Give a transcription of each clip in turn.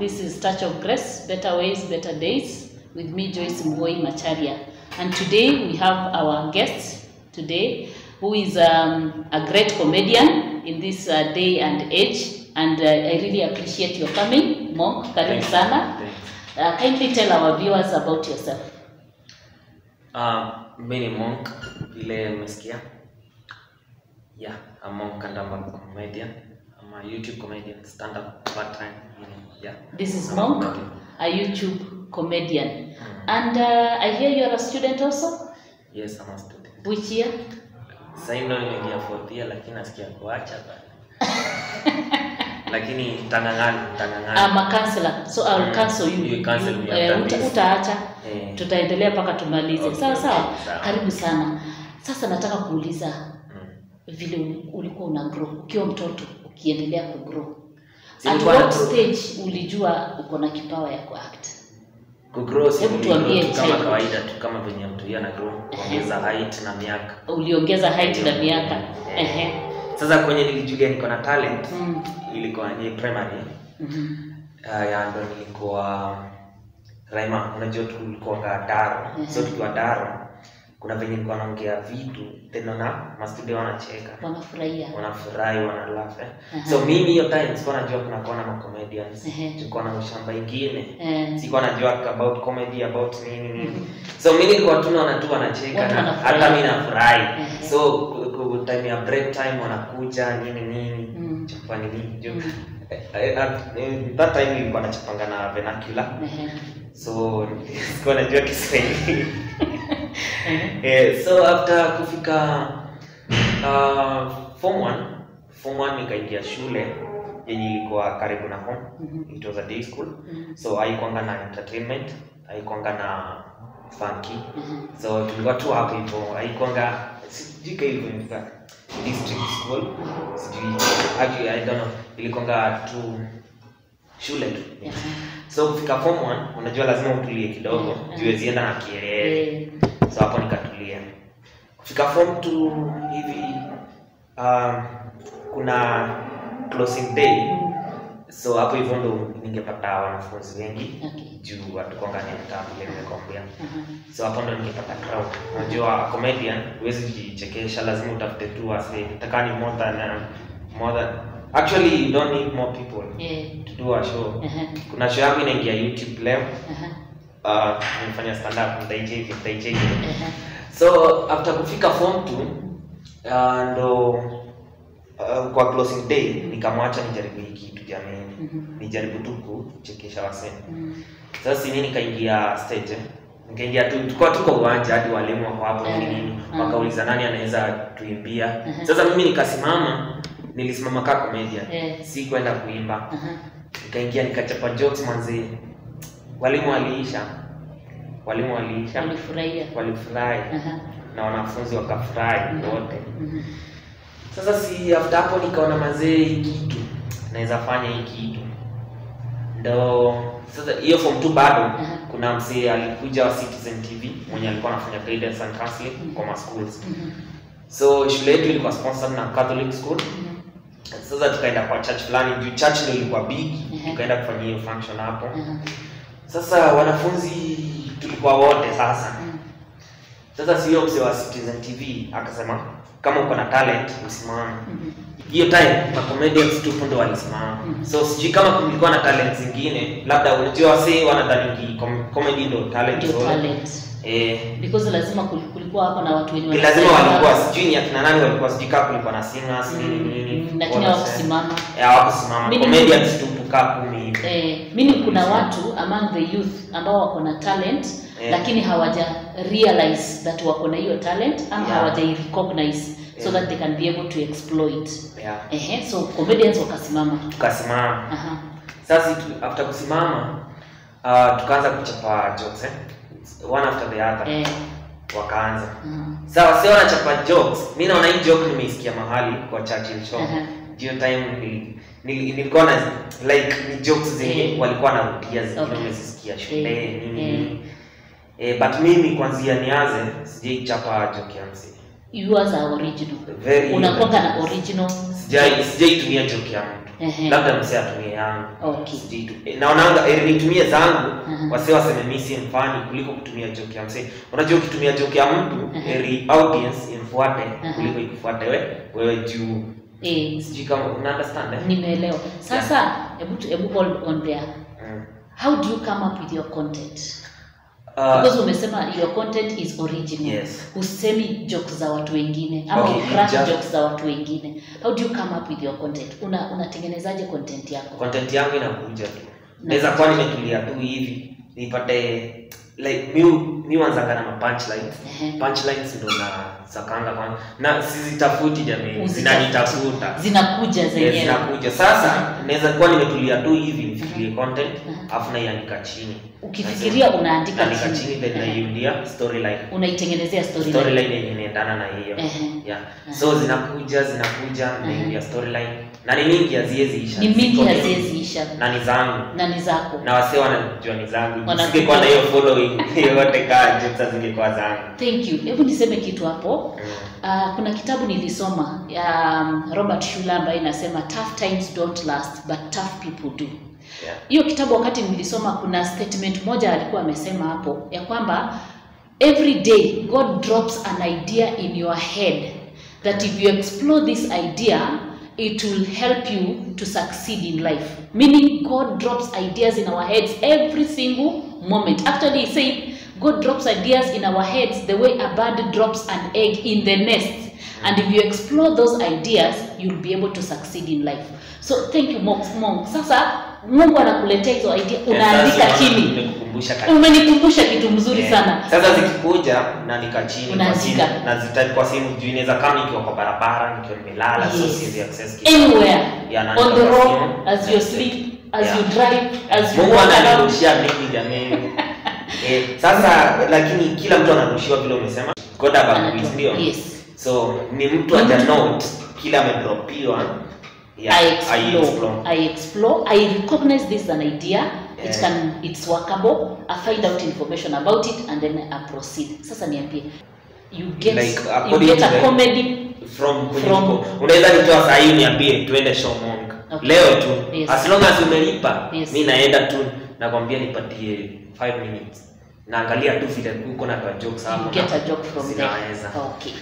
This is Touch of Grace, Better Ways, Better Days, with me, Joyce Mgoi Macharia. And today we have our guest today, who is um, a great comedian in this uh, day and age. And uh, I really appreciate your coming, Monk. Karibu Thanks. sana. Thanks. Uh, kindly tell our viewers about yourself. Uh, mi ni monk vile mmesikia yeah a monk and I'm a comedian I'm a YouTube comedian stand up part time yeah This is I'm a Monk, comedian. a YouTube comedian. Mm. And uh, I hear you're a student also. yes I'm a student Which year? sasa hivi ndo nimeingia fourth year lakini nasikia kuacha bana lakini tangangani tangangani I'm a counselor, so I'll Mm. cancel you. You cancel me eh, after uta, this. utaacha eh, tutaendelea mpaka tumalize. Okay, Sawa sawa, okay, sawa. karibu sana. Sasa nataka kuuliza mm. vile uli- ulikuwa una grow ukiwa mtoto ukiendelea ku grow. Si At nilikuwa what na grow. stage ulijua uko na kipawa ya kuact? kugrow si Hebu niligrow tuambie tu kama child. kawaida tu kama venye mtu yeye ana grow kuongeza height na miaka Uliongeza height na miaka. Eh. Ehe. sasa kwenye nilijulia niko na talent Mm. ilikuwa ni primary Mhm. uh, ya ndo nilikuwa Raima, unajua tulikuwa Daro Mhm. so tukiwa Daro kuna venye nilikuwa naongea vitu tena na mastudio wanacheka Wanafurahia. wanafurahi wanalaugh eh. Aha. so mimi hiyo time sikuwa najua kuna kuwa na macomedians Ehe. tulikuwa na ushamba ingine Eh. sikuwa najua about comedy about nini nini so mi nilikuwa tu naona tu wanacheka Watu na wanafurahi. hata mi nafurahi Ehe. so ku- ku- time ya break time wanakuja nini nini Mm. chapa nini juu Mm. Eh, at- eh, that time nilikuwa nachapanga na vernacular Ehe. so sikuwa najua kiswahili Ehe. eh, so after kufika uh, form one form one nikaingia shule yenye ilikuwa karibu na home Mhm. it was a day school Mhm. so haikuanga na entertainment haikuanga na funky Mhm. so tulikuwa tu hapo hivyo haikuanga sijui ka ilikuwa ilikuwa district school sijui actually i don't know ilikuanga tu shule tu Ehe. so kufika form one unajua lazima utulie kidogo Mm. juu zienda na kielele Eh. so hapo nikatulia kufika form two hivi um, kuna closing day so hapo hivyo ndo ningepata wanafunzi wengi Okay. juu watukonganeta vile nimekwambia Aha. so hapo ndo ningepata crowd unajua a comedian huwezi kujichekesha lazima utafute tu wase takani more than um, more than actually you don't need more people Eh. to do a show Aha. kuna show yangu inaingia youtube leo Aha. uh, nimefanya stand up nitaicheki nitaicheki Aha. so after kufika form two uh, ndo uh, kwa closing day nikamwacha nijaribu hii kitu jamani Mhm. nijaribu tu kuchekesha wasee Mm. sasa si mimi nikaingia stage eh. nikaingia tu tulikuwa tuko uwanja hadi walimu wako hapo nini nini Mm. wakauliza nani anaweza tuimbia Mhm. sasa mimi nikasimama nilisimama kaa comedian Eh. si kwenda kuimba Aha. nikaingia nikachapa jokes manzi walimu waliisha walimu waliisha Walifurahia. walifurahi Aha. na wanafunzi wakafurahi wote Mhm. sasa si after hapo nikaona mazee hii kitu naweza fanya hii kitu ndo sasa hiyo form tu bado Aha. kuna msee alikuja wa Citizen TV mwenye alikuwa anafanya guidance and counseling kwa ma schools Mhm. so shule yetu ilikuwa sponsored na Catholic school Mhm. sasa tukaenda kwa church fulani juu church ndio ilikuwa big Mhm. tukaenda kufanyia hiyo function hapo Aha. sasa wanafunzi tulikuwa wote sasa Mhm. sasa sio msee wa Citizen TV akasema kama uko na talent usimame Mhm. hiyo time ma comedians tu ndo walisimama Mhm. so sijui kama kulikuwa na talent zingine labda unajua wasee wanadhani com comedy ndo talent Ndio zote. talent. eh Because lazima kul- kulikuwa hapa na watu wenye ni lazima wanasema- walikuwa sijui ni akina nani walikuwa sijui kama kulikuwa na singers nini Mm, nini mm, lakini Wanasema- hawakusimama. eh hawakusimama Mimi- comedians tu tukaa kumi hivi Eh, mimi kuna watu among the youth ambao wako na talent Eh. lakini hawaja realize that wako na hiyo talent ama Yeah. hawaja recognize so Yeah. that they can be able to exploit. yeah Ehe, so comedians wakasimama. tukasimama Aha. sasa tu- after kusimama uh, tukaanza kuchapa jokes eh one after the other Eh. wakaanza aha. sawa sio wanachapa jokes mi naona hii joke nimeisikia mahali kwa Churchill show Aha. hiyo time nili- nili- nilikuwa na like ni jokes zenye Eh. walikuwa narudia zingine Okay. umezisikia shule Eh, nini eh. nini eh, but mimi kwanzia nianze sijaichapa joke ya msee yours are original Very unakwanga na original. original sijai sijaitumia joke ya mtu Ehe. labda msee atumie yangu okay Sijaitu- eh, naonanga eh, nitumie zangu Mhm. wase waseme mi si mfani kuliko kutumia joke ya msee unajua ukitumia joke ya mtu Mhm. eri audience imfuate Mhm. kuliko ikufuate we wewe juu eh, sijui kama una understand eh? nimeelewa sasa hebu tu- hebu hold on there Mm. how do you come up with your content Uh, because umesema your content is original Yes. husemi jokes za watu wengine ama Okay, okay, just- jokes za watu wengine how do you come up with your content una unatengenezaje content yako content yangu inakuja tu naweza kuwa nimetulia tu hivi nipate like mi mi wanzanga na mapunchlines Ehe. punchlines ndo na sakanga kwa na sizitafuti jamii Uzitafuti. zinanitafuta zinakuja Yes, zenyewe zinakuja sasa naweza kuwa nimetulia tu hivi nifikirie content Mhm. alafu naiandika chini ukifikiria unaandika naandika chini chini then Ehe. naiundia storyline unaitengenezea storyline storyline yenye inaendana na hiyo Ehe. yeah so zinakuja zinakuja naiundia storyline na ni mingi haziwezi isha ni mingi Ziko haziweziisha na ni zangu na ni zako na wasee wanajua ni zangu Wanajua. singekuwa na hiyo following yote kaa jokes zingekuwa zangu thank you hebu niseme kitu hapo Mm. Uh, kuna kitabu nilisoma ya um, Robert Schuller ambaye inasema tough times don't last but tough people do. yeah. Hiyo kitabu wakati nilisoma, kuna statement moja alikuwa amesema hapo ya kwamba every day God drops an idea in your head that if you explore this idea it will help you to succeed in life. Meaning God drops ideas in our heads every single moment. Actually, he said God drops ideas in our heads the way a bird drops an egg in the nest. And if you explore those ideas, you'll be able to succeed in life. So thank you Monk. Monk. Sasa Mungu anakuletea hizo idea, unaandika Sasa chini. nimekukumbusha katika Umenikumbusha kitu mzuri Yeah. sana. Sasa zikikuja naandika chini kwa Unaandika. simu na zita kwa simu juu inaweza kama nikiwa kwa barabara nikiwa nimelala so Yes. siwezi access kitu. Anywhere. Yeah, naandika On the kwa road, simu. as you sleep, as Yeah. you drive, as you Mungu walk around. ananirushia mimi jamii. eh, sasa lakini kila mtu anarushiwa vile umesema. God abagui ndio. Yes. So ni mtu Ni aja mtu. note kila amedropiwa. Yeah, I I explore. I explore. I recognize this as an idea. It Yeah. can it's workable. I find out information about it and then I proceed. Sasa niambie. You get Like, you according get to a the- comedy from kwenye From- uko. unaweza nitoa saa hii niambie tuende show monk Okay. leo tu Yes. as long as umelipa Yes. mi naenda tu nakwambia nipatie 5 minutes naangalia tu vile uko na kwa jokes hapo you get a joke from there. zinaweza Okay.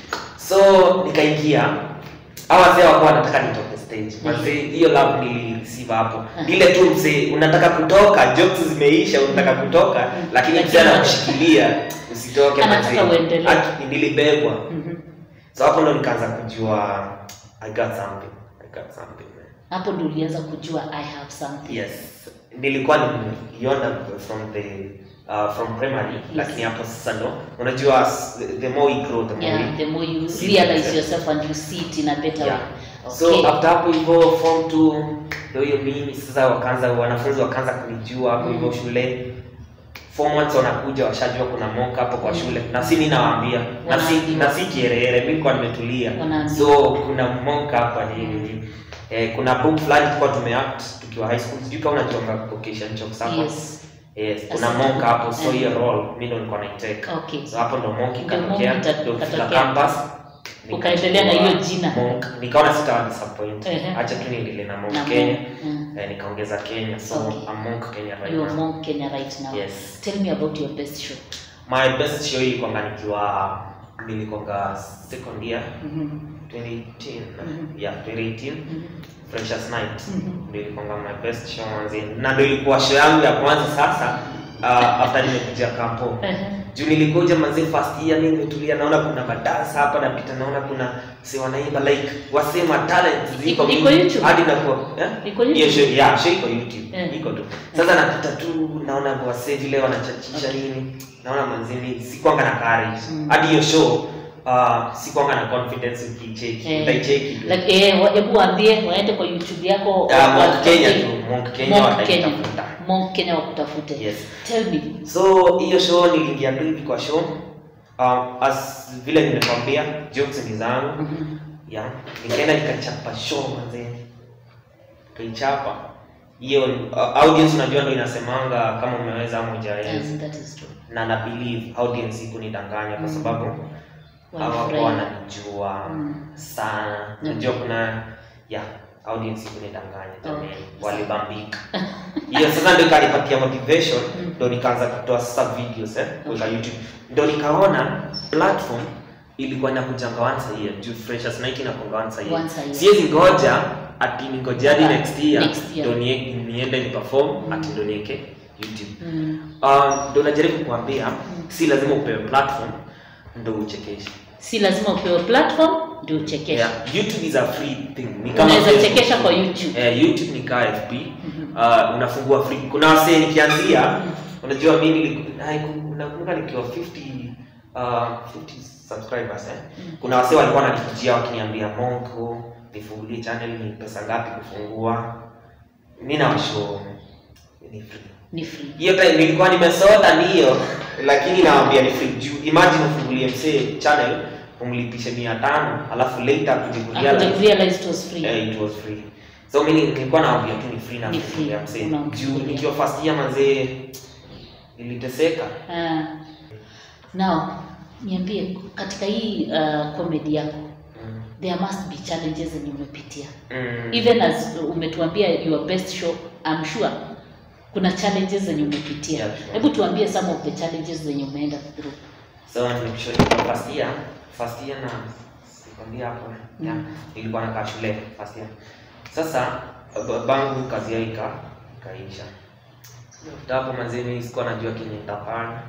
so nikaingia hawa wazee wakuwa wanataka nitoke stage wazee hiyo love nilireceive hapo ile tu mzee unataka kutoka jokes zimeisha unataka kutoka lakini Lakini mzee bado- anakushikilia usitoke Anataka mzee. uendelee. Aki- nilibebwa Mhm. so hapo ndo nikaanza kujua i got something i got something man. Hapo ndio ulianza kujua I have something. yes nilikuwa nimeiona from the uh, from primary lakini hapo sasa ndo unajua s- the more we grow the more Yeah, we the more you See realize yourself. yourself and you see it in a better Yeah. way. so Okay. after hapo hivyo form 2 ndio hiyo mimi sasa wakaanza wanafunzi wakaanza kunijua hapo hivyo shule form ones wanakuja washajua kuna mock hapo kwa shule na si mimi nawaambia na si Wanaambiwa. na si kiherehere mimi kwa nimetulia Wanaambiwa. so kuna mock hapa nini eh, kuna book fulani tulikuwa tumeact tukiwa high school sijui kama unajua vocation jokes hapo Yes. yes kuna Asante. monk hapo so Eh. hiyo role mimi ndo nilikuwa naiteka Okay. so hapo ndo monk Ndio ikatokea monk ita- ndio kufika ikatokea. campus Ukaendelea na hiyo jina. monk nikaona sitawa disappoint Ehe. acha tu niendelee na monk Na Kenya Monk, mm. eh, nikaongeza Kenya so Okay. I'm monk Kenya right You are now Monk Kenya right now. Yes. Tell me about your best show. my best show ilikuwa nikiwa nilikonga second year Mhm. 2018 Mhm. yeah 2018 Mhm. freshers night Mhm. ndio ilikuwa my best show manzi na ndio ilikuwa show yangu ya kwanza sasa uh, after nimekuja kampo Ehe. juu nilikuja manzi first year mimi nimetulia naona kuna madansa hapa napita naona kuna si wanaimba like wasema talent ziko Iko- iko mingi. YouTube? hadi nakuwa eh Iko hiyo YouTube? show yeah show iko YouTube Eh. iko tu sasa napita tu naona wase vile wanachachisha nini naona manzini sikwanga na courage Mm. hadi hiyo show uh, sikwanga na confidence ukicheki Eh. utaicheki tu Like, eh, wa- hebu waambie waende kwa YouTube yako Ah, Monk watafute- Kenya tu Monk Kenya Monk Kenya. wataitafuta Monk Kenya wakutafute. yes Tell me. so hiyo show niliingia tu hivi kwa show um, as vile nimekwambia jokes ni zangu Mhm. yeah. nikaenda nikachapa show manze nikaichapa hiyo uh, audience unajua ndo inasemanga kama umeweza ama hujaweza Yes, that is true. na na believe audience ikunidanganya kwa sababu hawakuwa Walifurahi. wananijua Mm. sana Mm. najua kuna ya audience kunidanganya jamani Okay. walibambika hiyo sasa ndio ikanipatia motivation Mm. ndo nikaanza kutoa sasa videos eh, kuweka youtube ndo nikaona platform ilikuwa inakujanga once a year juu freshers night inakuanga once a year Once a year. siwezi ngoja ati ningoje hadi Mpaka next year next year. ndo nie- niende ni perform Mm. ati ndo nieke youtube Mm. Um, ndo najaribu kuambia si lazima upewe platform ndo uchekeshe si lazima upewe platform ndio uchekeshe yeah. youtube is a free thing ni kama unaweza Facebook. chekesha kwa youtube eh, youtube ni kaa fb Mhm. uh, unafungua free kuna wasee nikianzia Mm. unajua mi niliku- haiku- nakumbuka nikiwa 50 uh, 50 subscribers eh. Mm. kuna wasee walikuwa wananikujia wakiniambia monko nifungulie channel ni pesa ngapi kufungua mi nawasho ni free ni free hiyo time nilikuwa nimesota ndiyo lakini nawambia ni free juu imagine ufungulie msee channel umlipishe mia tano alafu later kuja After kurealize realize it was free eh, it was free so mimi nilikuwa naambia tu ni free na Ni kufungulia free, msee unamfungulia. juu nikiwa first year manzee niliteseka Ah. now niambie katika hii uh, comedy yako mm. there must be challenges zenye umepitia Mm. even as umetuambia your best show I'm sure kuna challenges zenye umepitia Yeah, sure. hebu tuambie some of the challenges zenye umeenda through so nimekushow nilikuwa first year first year na sikwambia hapo yeah. Mm. nilikuwa nakaa shule first year sasa ba- bangu kazi yao ika ikaisha After hapo manzee mimi sikuwa najua kenye nitafanya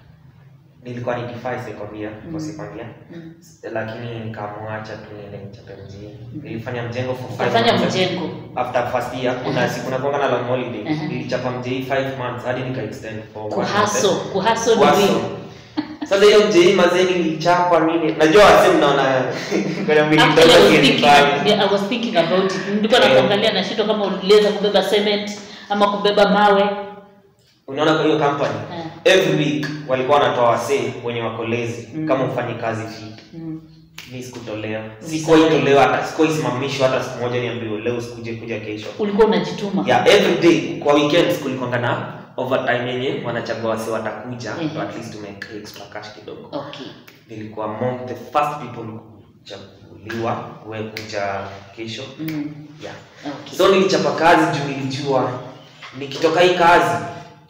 nilikuwa ni defy sekondia Mm. kwa sekondia mm. lakini nikamwacha tu niende nichape mjini nilifanya mjengo for five ukafanya months. mjengo after first year kuna siku nakuanga na long holiday Uh-huh. nilichapa mjei 5 months hadi nika extend for one kuhaso month. kuhaso ni Kuhaso. nini sasa hiyo mjei mazee nilichapa nini najua wasi mnaona kuna mwili Actually, I was kidogo thinking, kienifanya. yeah, I was thinking about it. Nilikuwa Eh. nakuangalia na shito kama uliweza kubeba cement ama kubeba mawe. unaona kwa hiyo company Eh. every week walikuwa wanatoa wasee wenye wako lazy Mm. kama ufanye kazi fit Mm. mi sikutolewa Ulitolewa. sikuwahi tolewa hata sikuwahi simamishwa hata siku moja niambiwe leo sikuje kuja kesho Ulikuwa unajituma. yeah every day kwa weekends kulikuanga na overtime yenye wanachagua wase watakuja Mhm. to at least to make extra cash kidogo Okay. nilikuwa among the first people kuchaguliwa we kuja kesho Mm. yeah Okay. so nilichapa kazi juu nilijua nikitoka hii kazi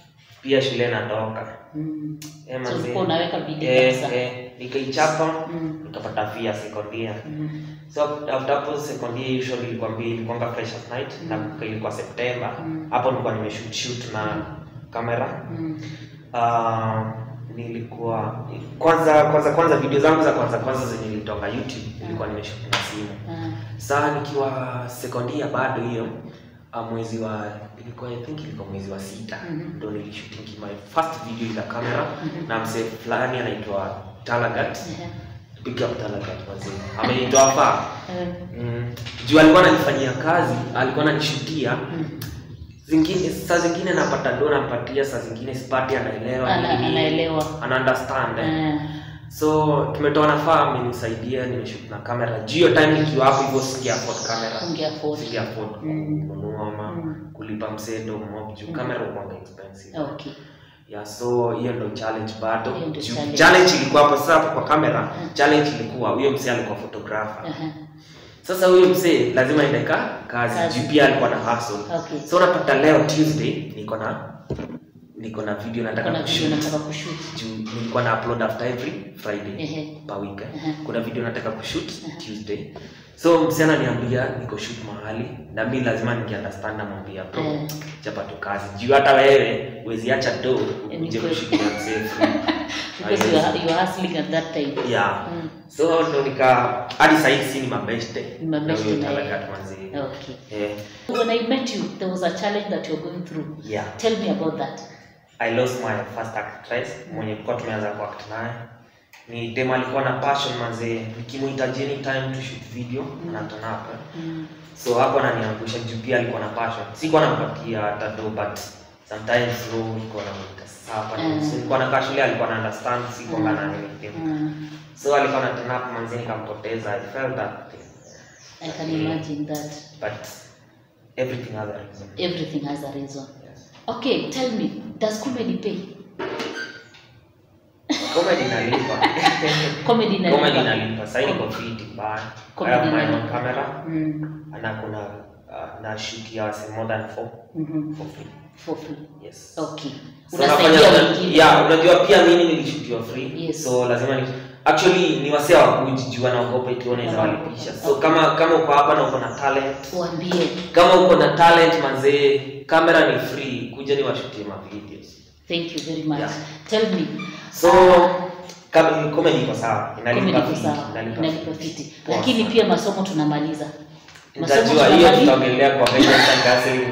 pia shule natoka Mm. Eh, So manze. ulikuwa unaweka bidii Eh, kabisa. eh, nikaichapa Mm. nikapata fia sekondia Mm. so after hapo sekondia hiyo show nilikwambia ilikuwanga freshers night Mm. na ilikuwa september Mm. hapo nilikuwa nimeshoot shoot na kamera Mm. uh, nilikuwa kwanza kwanza kwanza video zangu za kwanza kwanza zenye nilitoka youtube nilikuwa nimeshoot na simu Ah. saa nikiwa sekondia bado hiyo uh, mwezi wa ilikuwa i think ilikuwa mwezi wa sita Mhm. ndo nilishooting my first video ila kamera Mhm. na msee fulani anaitwa talagat Ehe. big up talagat wazee amenitoa faa Eh. mm. juu alikuwa ananifanyia kazi alikuwa ananishutia Mm. zingine saa zingine napata do nampatia saa zingine sipati anaelewa Ana- nini, anaelewa. ana understand eh. Eh. so tumetoa nafaa amenisaidia nimeshoot na kamera juu hiyo time nikiwa hapo hivyo singe afford kamera Ungeafford. singe afford Mm. kununua ama Mm. kulipa msedo mob juu Mm. kamera ukwanga expensive Okay. yeah so hiyo ndo challenge bado Hiyo ndo Juu challenge. challenge ilikuwa hapo sasa hapo kwa kamera Mm. challenge ilikuwa huyo msee alikuwa photographer Ehe. sasa huyo msee lazima aende ka kazi Kazi. juu pia alikuwa na hustle Okay. so unapata leo tuesday niko na niko na video nataka Kuna video kushoot nataka kushoot. juu nilikuwa na upload after every friday Ehe. per week eh. Ehe. kuna video nataka kushoot tuesday so msichana ananiambia niko shoot mahali na mi lazima ningeunderstand namwambia bro Eh. chapa tu kazi juu hata wewe weziacha do Eh, uje ni kushoot na msee free. Because you are, you are hustling at that time. yeah Mm. so ndo nika hadi sahii si ni mabeshte Ni mabeshte na yeye. manzi Okay. eh, When I met you, there was a challenge that you're going through. yeah Tell me about that. I lost my first actress mwenye tulikuwa tumeanza kuact naye. Ni dem alikuwa na passion manze, nikimuhitaji anytime to shoot video Mm. na turn up. eh. Mm. So hapo ananiangusha juu pia alikuwa na passion. Sikuwa nampatia hata do but sometimes no nilikuwa namuita sapa. Mm. So nilikuwa na shule alikuwa na understand sikuwa Mm. na anything. Mm. So alikuwa na turn up manze nikampoteza. I felt that thing. I can imagine that. But everything has a reason. Everything has a reason. Yes. Okay, tell me, does comedy pay? Comedy na inalipa Comedy inalipa. comedy inalipa sasa niko fit bana I Comedy have my own inalipa. camera Mm. na kuna uh, na shoot ya wase more than 4 Mhm. for free For free. yes Okay. So Unasaidia nafanya- wengine. yeah, unajua pia mimi nilishutiwa free Yes. so lazima ni actually ni wasee wakujijua naogopa ikiwa unaweza walipisha so kama kama uko hapa na uko na talent Waambie. kama uko na talent manzee kamera ni free kuja ni washutie ma videos Thank you very much. Yeah. Tell me. so kama comedy iko sawa Comedy inalipa iko fee, sawa. inalipa Inalipa fee. fiti. Poa Lakini sana. pia masomo tunamaliza. Masomo nitajua hiyo tunamaliza. tutaongelea kwa guidance counseling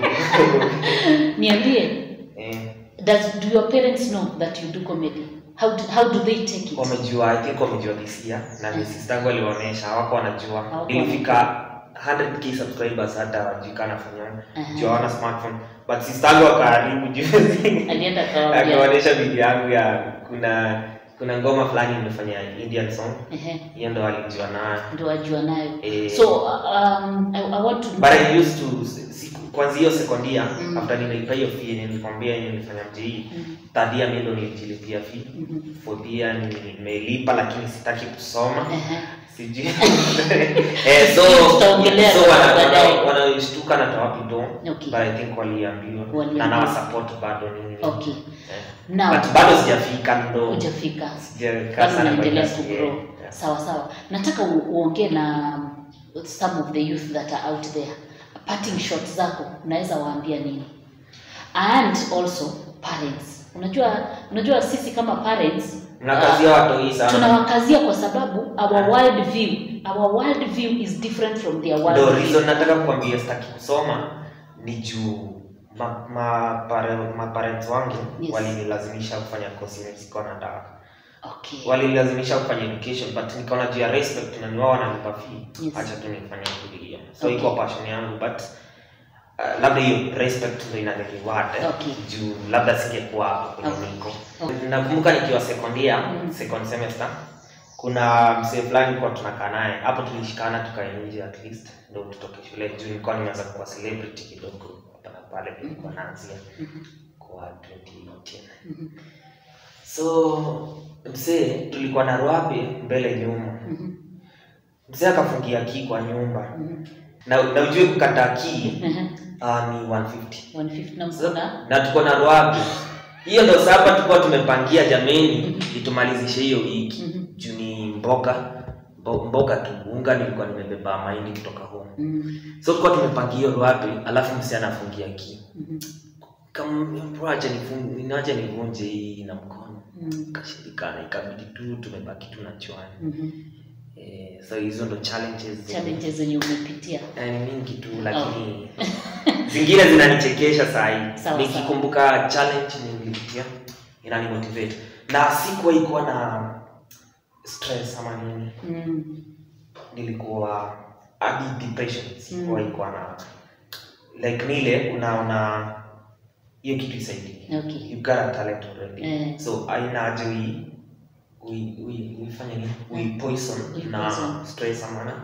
Niambie. eh Does do your parents know that you do comedy? How do, how do they take it? wamejua I think wamejua this year na Mm. mm. sister yangu aliwaonyesha hawako wanajua Hawako ilifika 100k subscribers hata wajui kana nafanya Aha. juu hawana smartphone but sister yangu akaharibu juzi Alienda kawaambia. akaonyesha video yangu ya kuna kuna ngoma fulani nimefanya Indian song Ehe. hiyo ndo alijua nayo Ndio wajua nayo. Eh. So um, I, I want to but I used to siku kwanza hiyo sekondia Mm. after nilipa hiyo fee yenye nilikwambia yenye nilifanya mjii Mhm. third year mimi ndo nilijilipia fee Mhm. fourth year nimelipa lakini sitaki kusoma Ehe. sijui eh, so Tutaongelea so wana- baadaye. wana- wanashtuka na tawapi do Okay. but I think waliambiwa Waliambiwa. na nawa support bado nini Okay. eh. Now but bado sijafika ndo hujafika. sijakaa Bado sana kwa unaendelea industry, kugrow. yeah. Yeah. Sawa sawa. Nataka u- uongee na some of the youth that are out there. Parting shots zako unaweza waambia nini? And also parents. Unajua unajua sisi kama parents Mnakazia watoi sana tunawakazia kwa sababu our world view our world view is different from their world ndo view. reason nataka kuambia sitaki kusoma ni juu ma, ma, pare, ma parents wangu Yes. walinilazimisha kufanya kosi yenye sikuwa nataka Okay. walinilazimisha kufanya education but nikaona juu ya respect na niwao wananipa fee Yes. acha tu nifanye kulia so Okay. iko passion yangu but uh, labda hiyo respect ndo inanireward eh, Okay. juu labda singekuwa hapo kwenye Okay. niko Okay. nakumbuka nikiwa sekondia Mm. second semester kuna msee fulani kwa tunakaa naye hapo tulishikana tukae nje at least ndo tutoke shule juu nilikuwa nimeanza kuwa celebrity kidogo hapa na pale nilikuwa naanzia Mhm. kwa 2018 Mhm. so msee tulikuwa na rwape mbele nyuma Mhm. mzee akafungia kii kwa nyumba Mhm. na, na ujue kukata kii Ehe. uh, ni 150 150 na mkona na tuko na rwape hiyo ndo sasa tulikuwa tumepangia jameni itumalizishe hiyo wiki Mhm. juu ni mboga mbo- mboga tu unga nilikuwa nimebeba mahindi kutoka home Mhm. so tulikuwa tumepangia hiyo rwape alafu msee anafungia kii Mhm. kama acha nifunge niache nivunje hii na mkono Mhm. kashindikana ikabidi tu tumebaki tu na chwani Mhm. eh, so hizo ndo challenges zenye- challenges zenye umepitia Eh, ni mingi tu lakini zingine zinanichekesha saa Sawa, hii nikikumbuka challenge nilipitia inanimotivate na sikuwa ikuwa na stress ama nini Mhm. nilikuwa hadi depression sikuwa Mm. ikuwa na like nile unaona hiyo kitu isaidii okay you got a talent already Eh. so aina aje ui ui ui uifanye nini ui poison Ui na poison. stress ama na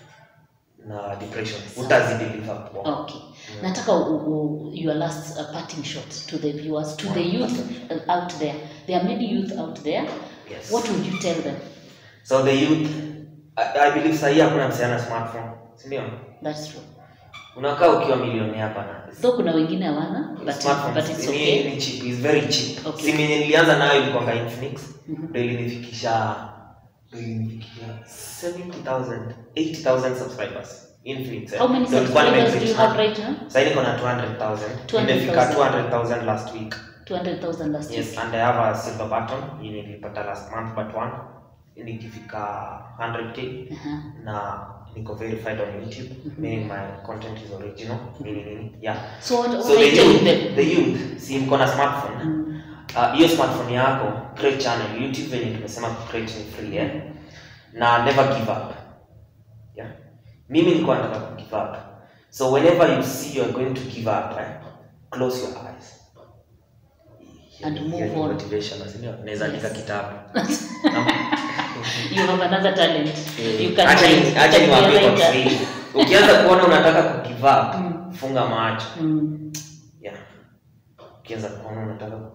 na depression Sawa. utazideliver poa okay nataka u, u, your last uh, parting shot to the viewers to the youth uh, out there there are many youth out there yes what would you tell them so the youth I, I believe sahii hakuna msichana smartphone si ndio that's true unakaa ukiwa milioni hapa na though kuna wengine hawana but, smartphones but it's ni, okay ni cheap is very cheap Okay. simu yenye nilianza nayo ilikuwa Infinix Mhm. ndio ilinifikisha ndio ilinifikisha 70000 80000 subscribers Infinix eh. how many Ndio nilikuwa subscribers do you nimefix have na- right now sasa niko na 200000 200,000. nimefika 200000 last week 200000 last yes week and i have a silver button yenye nilipata last month but one nikifika 100k Aha. na niko verified on youtube meaning my content is original nini nini yeah so what, what so are the you telling youth, them the youth si mko na smartphone Mm. Ah, hiyo smartphone yako create channel youtube venye tumesema create ni free eh? na never give up yeah? mimi nilikuwa nataka ku give up so whenever you see you're going to give up eh? close your eyes And Hiyo ni- move hiyo ni on. motivation si ndio naweza andika Yes. kitabu you have another talent you can acha write, ni- you acha can be a niwaambie kwa writer. Kiswahili ukianza kuona unataka ku give up Mm. funga macho Mm. yeah ukianza kuona unataka ku give up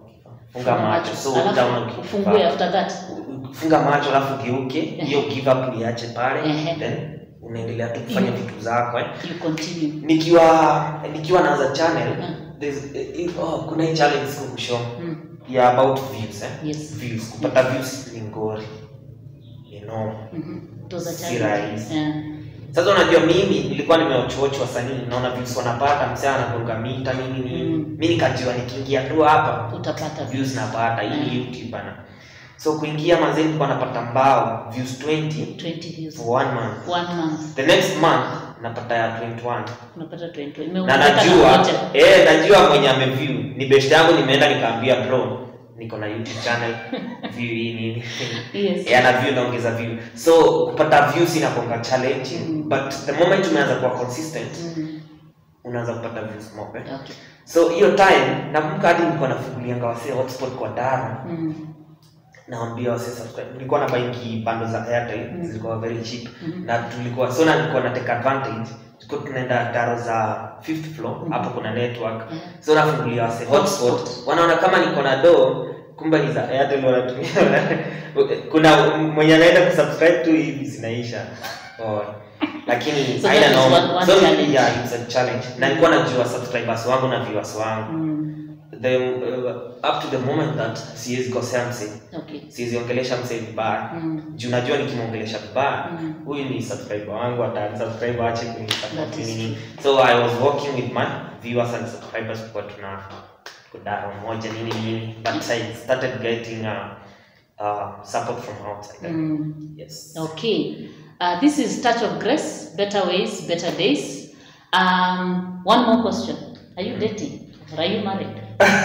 funga macho so Alafu utaona uki- ufungue after that. funga macho alafu geuke hiyo give up uiache pale Ehe. then unaendelea tu kufanya Mm. vitu zako eh. You continue. nikiwa nikiwa naanza channel Mm. there's, eh, oh, kuna hii challenge siku Mm. ya about views eh? Yes. views kupata views ni ngori you know Mhm. It was a Si challenge. rahisi. Yeah. sasa unajua mimi nilikuwa nimewachoch wasanii naona views wanapata msee anagonga mita nini nini Mm. mi nikajua nikiingia tu hapa Utapata views napata hii ni Mm. youtube bana so kuingia mazee nilikuwa napata mbao views 20 20 views. for one month One month. the next month napata ya 21 Unapata 20. na Imeongezeka najua moja. eh, najua mwenye ameview ni best yangu nimeenda nikaambia bro niko na youtube channel view hii nini Yes. Eh, ana view naongeza view so kupata views inakonga challenging Mm. but the moment umeanza kuwa consistent Mm. unaanza kupata views more eh? Okay. so hiyo time nakumbuka hadi nilikuwa nafungulianga wasee hotspot kwa dara Mm. naambia wasee subscribe nilikuwa na baingi bando za airtel Mm. zilikuwa very cheap Mhm. na tulikuwa so na nilikuwa na take advantage tulikuwa tunaenda daro za fifth floor Mhm. hapo kuna network Yeah. so nafungulia wase hotspot Hotspot. wanaona kama niko na do kumbe ni za airtel wanatumia kuna mwenye anaenda kusubscribe tu hivi zinaisha oh. lakini So haina that is noma. one- one So, challenge. yeah, it's a challenge na nilikuwa najua subscribers wangu na viewers wangu Mm. the uh, up to the moment that siwezi kosea msee Okay. siwezi ongelesha msee vibaya Mm. juu najua nikimwongelesha vibaya Mm. huyu ni subscriber wangu atansubscribe ache kunisupport That is nini so i was working with my viewers and subscribers kwa tuna kudaro moja nini nini but i started getting uh, uh, support from outside Mm. yes Okay. Uh, this is Touch of Grace, Better Ways, Better Days. Um, one more question. Are you dating or are you married?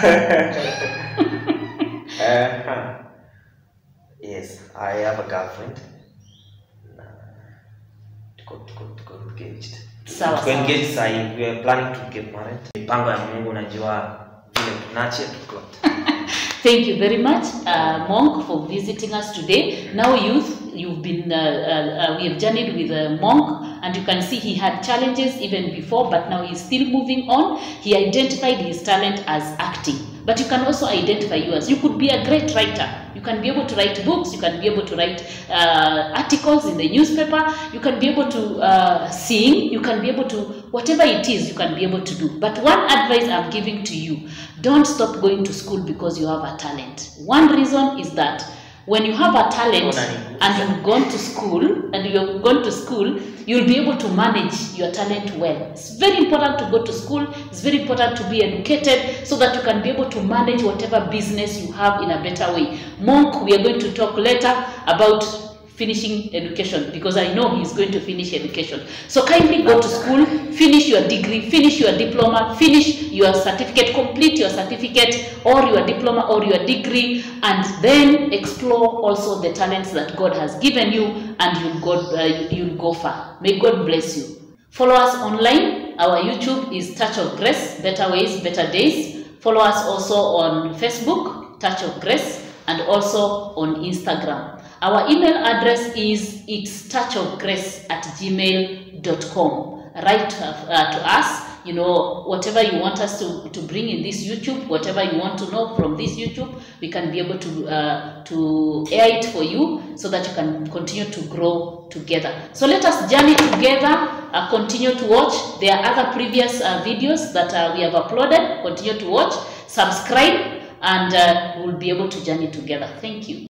uh, yes i have a girlfriend Na tuko tuko tuko engaged Sawa, tuko sawa. engaged sahi we are planning to get married mipango ya mungu najua vile tunache tuko Thank you very much, uh, Monk, for visiting us today. Now, youth, you've been, uh, uh, uh, we have journeyed with uh, Monk, and you can see he had challenges even before, but now he's still moving on. He identified his talent as acting, but you can also identify yours. You could be a great writer. You can be able to write books. You can be able to write uh, articles in the newspaper. You can be able to uh, sing. You can be able to whatever it is. You can be able to do. But one advice I'm giving to you: don't stop going to school because you have a talent. One reason is that when you have a talent Unanigusa. and you've gone to school and you've gone to school you'll be able to manage your talent well it's very important to go to school it's very important to be educated so that you can be able to manage whatever business you have in a better way monk we are going to talk later about finishing education because I know he's going to finish education. So kindly go to school, finish your degree, finish your diploma, finish your certificate, complete your certificate or your diploma or your degree, and then explore also the talents that God has given you, and you'll go, uh, you'll go far. May God bless you. Follow us online. Our YouTube is Touch of Grace, Better Ways, Better Days. Follow us also on Facebook, Touch of Grace, and also on Instagram. Our email address is it's touchofgrace at gmail.com. Write uh, uh, to us, you know, whatever you want us to, to bring in this YouTube, whatever you want to know from this YouTube, we can be able to, uh, to air it for you so that you can continue to grow together. So let us journey together, uh, continue to watch. There are other previous uh, videos that uh, we have uploaded. Continue to watch, subscribe, and uh, we'll be able to journey together. Thank you.